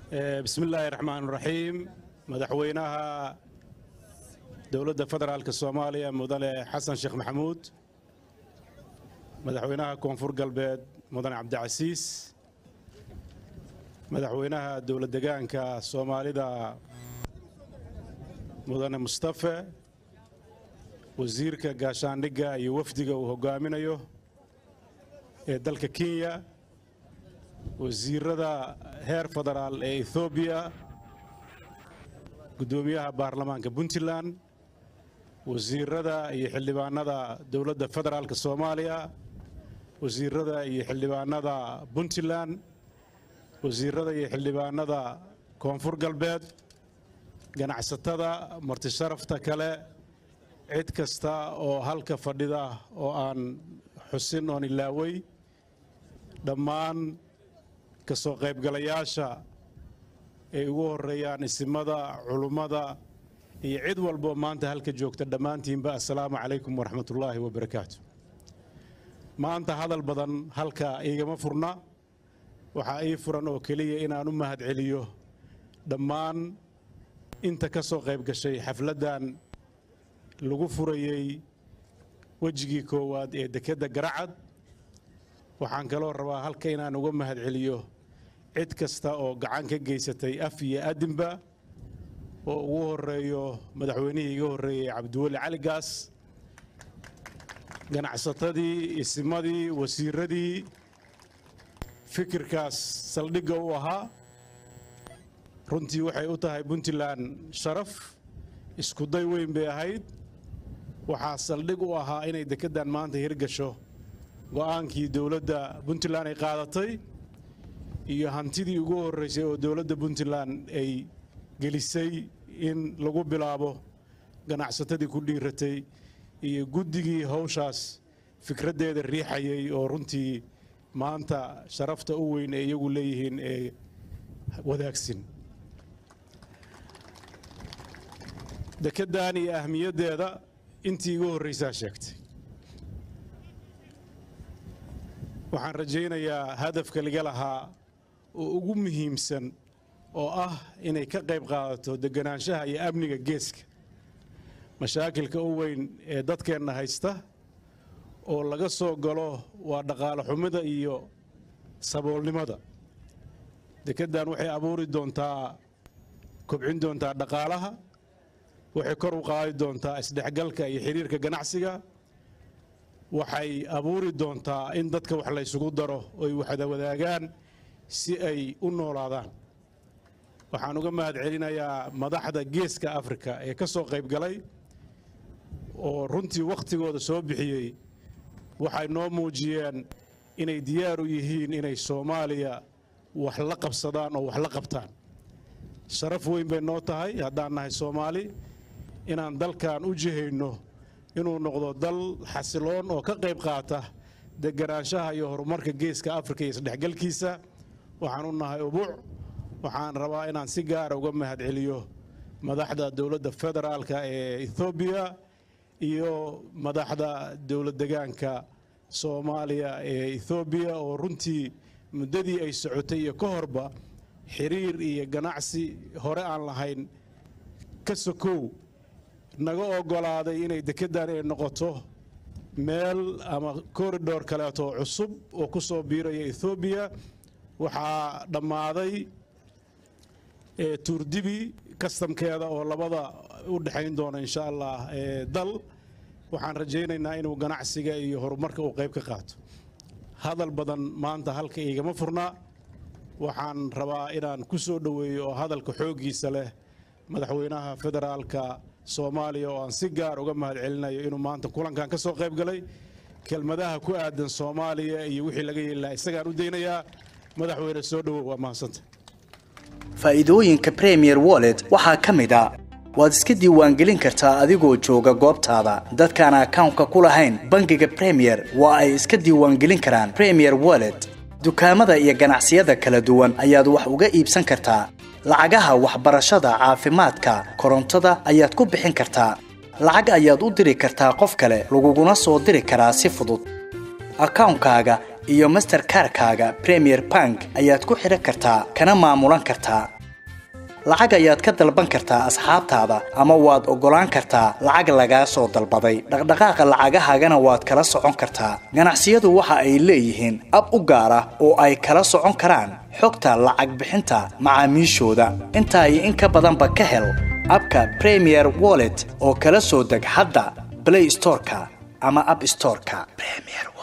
bismi illaahi raxmaan raxiim madaxweynaha dowladda federaalk soomaaliya mudane xasan sheekh maxamuud madaxweynaha koonfur galbeed mudane cabdicasiis madaxweynaha dowlad degaanka soomaalida mudane mustafe wasiirka gaashaandhigga iyo wafdiga uu hogaaminayo ee dalka kenya wasiirada heer federaal ee ethoobiya guddoomiyaha baarlamaanka puntland wasiirada iyo xildhibaanada dowladda federaalk soomaaliya wasiirada iyo xildhibaanada puntland wasiirada iyo xildhibaanada koonfur galbeed ganacsatada martisharafta kale cid kasta oo halka fadhida oo aan xusin oon ilaawey dhammaan ka soo qaybgalayaasha ay ugu horreeyaan isimada culummada iyo cid walboo maanta halka joogta dhammaantiinba assalaamu calaykum waraxmatullaahi wabarakaatu maanta hadal badan halka iigama furna waxaa ii furan oo keliya inaan u mahad celiyo dhammaan inta ka soo qayb gashay xafladdan lagu furayey wejigii koowaad ee dekedda garacad waxaan kaloo rabaa halka inaan uga mahad celiyo cid kasta oo gacan ka geysatay af iyo adinba oo ugu horeeyo madaxweynihii iga horreeyey cabdiweli cali gaas ganacsatadii isimadii wasiiradii fikirkaas saldhigga u ahaa runtii waxay u tahay puntland sharaf iskuday weyn bay ahayd waxaa saldhig u ahaa inay dekeddan maanta hirgasho go'aankii dowladda puntland ay qaadatay iyo hantidii ugu horraysay oo dowladda puntland ay gelisay in lagu bilaabo ganacsatadii ku dhiiratay iyo guddigii hawshaas fikraddeeda riixayay oo runtii maanta sharafta u weyn ee iyagu leeyihiin ee wadaagsin dekeddan iyo ahmiyaddeeda intii igu horraysaa sheegtay waxaan rajaynayaa hadafka laga lahaa oo ugu muhiimsan oo ah inay ka qayb qaadato deganaanshaha iyo amniga geeska mashaakilka u weyn ee dadkeenna haysta oo laga soo galo waa dhaqaale xumida iyo saboolnimada dekeddan waxay abuuri doontaa kobcin doontaa dhaqaalaha waxay kor u qaadi doontaa isdhexgalka iyo xidhiirka ganacsiga waxay abuuri doontaa in dadka wax laysugu daro oy waxda wadaagaan si ay u noolaadaan waxaan uga mahad celinayaa madaxda geeska afrika ee ka soo qayb galay oo runtii wakhtigooda soo bixiyey waxay noo muujiyeen inay diyaar u yihiin inay soomaaliya wax la qabsadaan oo wax la qabtaan sharaf weyn bay noo tahay haddaan nahay soomaali inaan dalkan u jihayno inuu noqdo dal xasiloon oo ka qayb qaata deganaanshaha iyo horumarka geeska afrika iyo isdhexgalkiisa waxaan u nahay ubuc waxaan rabaa inaan si gaara uga mahad celiyo madaxda dowladda federaalka ee ethoobiya iyo madaxda dowlad degaanka soomaaliya ee ethoobiya oo runtii muddadii ay socotay iyo ka horba xiriir iyo ganacsi hore aan lahayn ka sokow naga oggolaaday inay dekeddan ay noqoto meel ama koridhor kaleeto cusub oo ku soo biiraya ethoobiya waxaa dhammaaday tuurdibi kastamkeeda oo labada u dhexayn doona insha allah dal waxaan rajaynaynaa inuu ganacsiga iyo horumarka uu qayb ka qaato hadal badan maanta halka igama furna waxaan rabaa inaan ku soo dhoweeyo oo hadalka xooggiisa leh madaxweynaha federaalka soomaaliya oo aan si gaar uga mahad celinayo inuu maanta kulankan ka soo qayb galay kelmadaha ku aadan soomaaliya iyo wixii laga yeeli lahaa isagaan u daynayaa madaxweyne soo dhowow waa mahadsanta faa'iidooyinka premier wallet waxaa ka mid a waad iska diiwaangelin kartaa adigoo jooga goobtaada dadkaan akawnka ku lahayn bangiga premier waa ay iska diiwaangelin karaan premier wallet dukaamada iyo ganacsiyada kala duwan ayaad wax uga iibsan kartaa lacagaha waxbarashada caafimaadka korontada ayaad ku bixin kartaa lacag ayaad u diri kartaa qof kale laguguna soo diri karaa si fudud akawnkaaga iyo masterkarkaaga premier bank ayaad ku xidhan kartaa kana maamulan kartaa lacag ayaad ka dalban kartaa asxaabtaada ama waad oggolaan kartaa lacag lagaa soo dalbaday dhaqdhaqaaqa lacagahaagana waad kala socon kartaa ganacsiyadu waxa ay leeyihiin ab u gaar ah oo ay kala socon karaan xogta lacag bixinta macaamiishooda intaa iyo in ka badanba ka hel abka premier wallet oo kala soo deg hadda play storeka ama app storeka premier